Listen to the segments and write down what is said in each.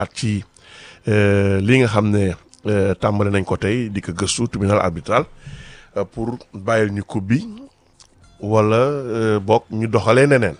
at ci li nga xam ne tàmbali nañ ko tey di ko gëstu tribunal arbitral pour bàyyil ñu coupe bi wala bokk ñu doxalee neneen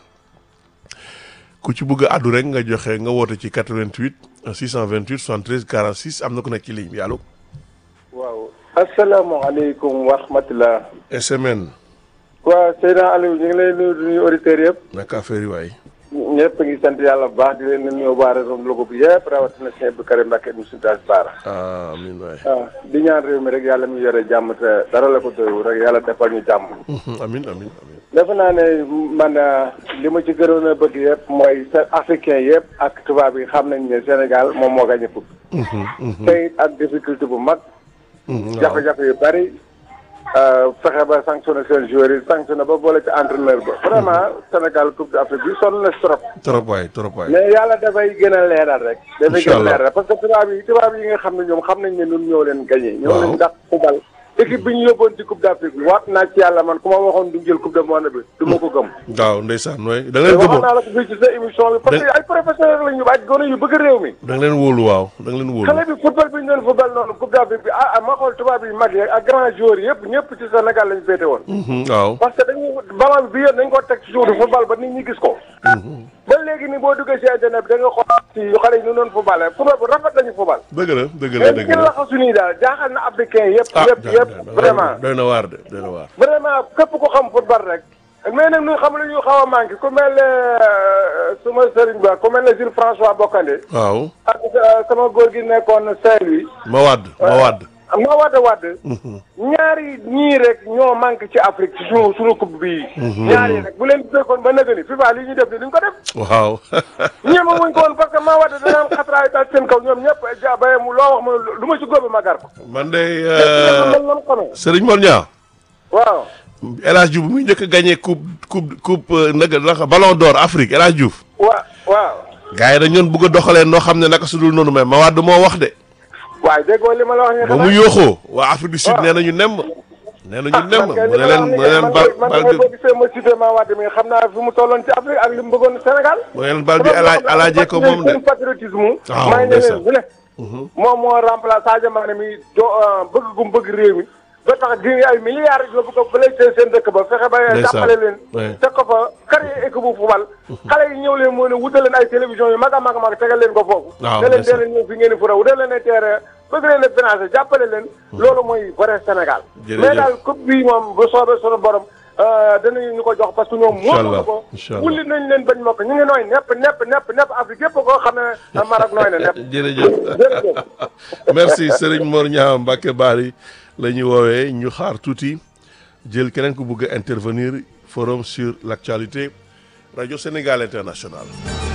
ku ci bëgg a àddu rek nga joxe nga woote ci 88 628 73 46 am na ku nekk ci ligne bi allo. waaw asalaamaaleykum wa rahmatulah. SMN. waaw Seydina Aliou ñu ngi lay nuyu di nuyu auditeurs yëpp. naka affaire yi waay. ñëpp a ngi sant yàlla bu baax di leen nuyu waa réseau Louga bi yëpp rawatina sëñ Abdou Karim Mbacke mu Sintaas Baara. amiin waay. waaw di ñaan réew mi rek yàlla mi yore jàmm te dara la ko doyul rek yàlla defal ñu jàmm. amiin amiin amiin. defe naa ne man li ma ci gënoon a bëgg yëpp mooy sa africain yëpp ak tubaab yi xam nañ ne Sénégal moom moo gañ a fukk. tey ak difficulté bu mag. jafe-jafe yu bari. fexe ba sanctionné seen joueurs yi sanctionné ba boole ci entraîneur ba. vraiment Sénégal coupe d'Afrique bi sonn na trop. trop waay trop waay. mais yàlla dafay gën a leeral rek. dafay gën a Inch'Allah. leeral parce que tubaab yi tubaab yi nga xam ne ñoom xam nañ ne ñun ñoo leen gagné. ñoo Waaw. leen dàq fubal. équipe bi ñu yóbboon ci coupe d'Afrique bi waat naa ci yàlla man ku ma waxoon du jël coupe du monde bi du ma ko gëm. waaw ndeysaan waay da nga te leen waxoon gëmoon naa la ko fii ci sa émission bi. parce que ay professeurs lañu ay gone yu bëgg réew mi. da nga leen wóolu waaw da nga leen wóolu. xale bi football bi ñu doon football noonu coupe d'Afrique bi ah ah ma xool tubaab yi mag yi ak grand joueurs yëpp ñëpp ci Sénégal lañu féete woon. Mhm, waaw. parce que dañuy ballon bi yéen dañ ko teg ci suuf di football ba nit ñi gis ko. ba léegi ni boo duggee si internet bi da nga xool ci xale yi ñu doon football football bu rafet lañu football. dëgg la dëgg la mais dëgg ci la. laxasu nii daal jaaxal na africain yëpp. ah yëpp ja- yëpp ja- vraiment. doy na waar de doy na waar. vraiment képp ko xam football rek. mais nag ñu xam lu ñu xaw a manqué ku mel ne suma sëriñ ba ku mel ne Jules François Bocandé. waaw. ak euh, sama góor gi nekkoon Saint-Louis. ma wàdd ma wàdd. ma wadd wadd ñaari ñii rek ñoo manqué ci Afrique ci sunu sunu coupe bii. ñaari rek bu leen fekkoon ba nëgëni FIFA li ñu def ni duñ ko def. waaw. ñeema wuñ ko woon parce que maa wadd danaan xatraay daal seen kaw ñoom ñëpp ja baye mu loo wax ma lu ma ci góobe ma gar ko. man de man man xamee. Serigne Mor Niang. waaw. El Hadj Diouf bu muy njëkk a gagné coupe coupe coupe nag naka ballon d'or Afrique El Hadj Diouf. wa waaw. gars yi dañ ñoon bëgg a doxalee noo xam ne naka su dul noonu mais ma wàdd moo wax de. waaye déggoo li ma la wax nii ba mu yooxoo waa Afrique du Sud nee nañu nemm. nee nañu nemm mu ne leen mu ne leen bal man bal man bi boo gisee ma cité maa wadd mi xam naa fi mu tolloon ci Afrique ak li mu bëggoon Sénégal. mu ne leen bal bi alaaj alaajee ko moom de. seen patriotisme. waaw may ne ndeysaan. leen bu ne. moom moo remplacé Sadio Mané mi do bëgg gum bëgg réew mi. ba tax di ay milliards yóbbu ko fële ca seen dëkk ba fexe ba Ndeysaan. jàppale leen. Ouais. teg ko fa créé équipe bu fubal. xale yi ñëw leen moo ne wutal leen ay télévision yu mag a mag a mag tegal leen ko foofu. waaw ne leen ndeysaan. dee leen ñëw fi ngeen di fura wutal leen ay terrain bëgg leen a financé jàppale leen. loolu mooy vrai Sénégal. Jërëjëf. mais daal coupe bi moom bu soobee sunu borom. danañu ñu ko jox parce que ñoom. Inch'Allah, moo ko Inch'Allah. wulli nañ leen bañ ma ko ñu ngi nooy nepp nepp nepp nepp Afrique yëpp koo xam ne Maroc nooy na nepp. jërëjëf jërëjëf. merci Serigne Mor Niang Mbacke Bari la ñu woowee ñu xaar tuuti jël keneen ku bëgg a intervenir forum sur l'actualité radio Sénégal international